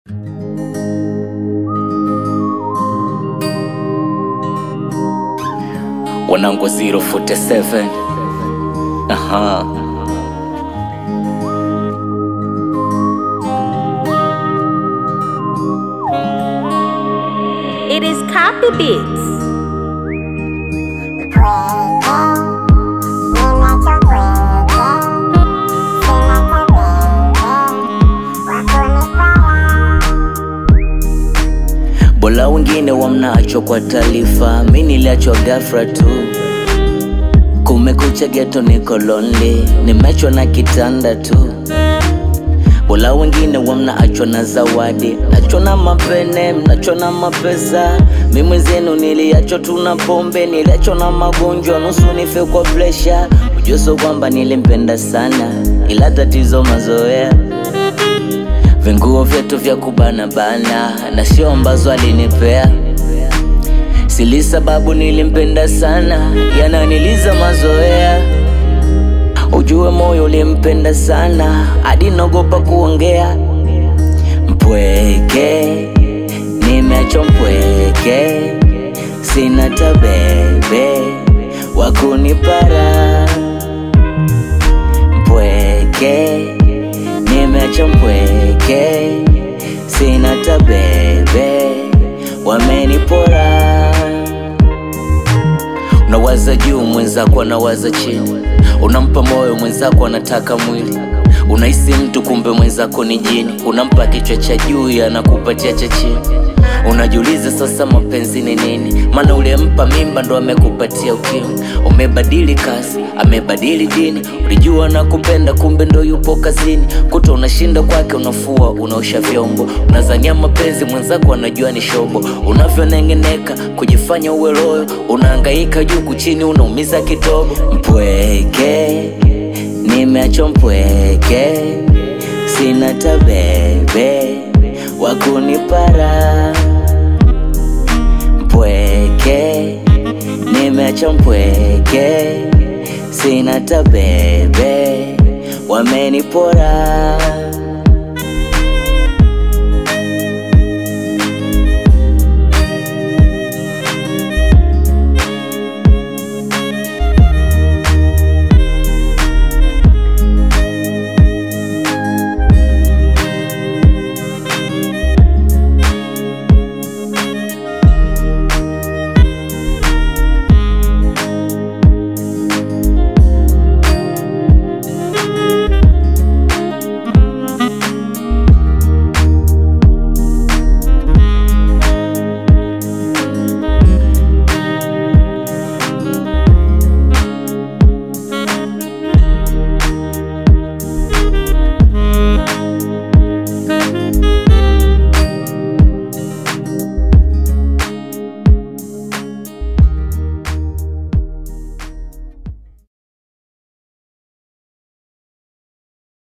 wanangu 047 aha It is copy beats. bola wengine wamnaachwa kwa taarifa mi niliachwa gafra tu kumekucha geto niko lonely nimechwa na kitanda tu bola wengine wamnaachwa na zawadi nachwa na mapene mnachwa na mapesa mi mwenzenu niliachwa tu na pombe niliachwa na magonjwa nusu nife kwa presha ujuso kwamba nilimpenda sana ila tatizo mazoea vinguo vyetu vya kubanabana na sio ambazo alinipea sili sababu nilimpenda sana yananiliza mazoea ujue moyo ulimpenda sana hadi naogopa kuongea mpweke nimecho mpweke sina tabebe wakunipara mpweke nimeacha mpweke sina tabebe wamenipora unawaza juu mwenzako anawaza chini unampa moyo mwenzako anataka mwili unahisi mtu kumbe mwenzako ni jini unampa kichwa cha juu anakupatia cha chini unajiuliza sasa mapenzi ni nini maana ulimpa mimba ndo amekupatia ukimwi umebadili kasi amebadili dini ulijua na kupenda kumbe ndo yupo kazini kuta unashinda kwake unafua unaosha vyombo unazania mapenzi mwenzako anajua ni shobo unavyonengeneka kujifanya uwe loyo unaangaika juu kuchini unaumiza kitobo mpweke nimeachwa mpweke sina tabebe wakunipara mpweke nimeacha mpweke sina tabebe wamenipora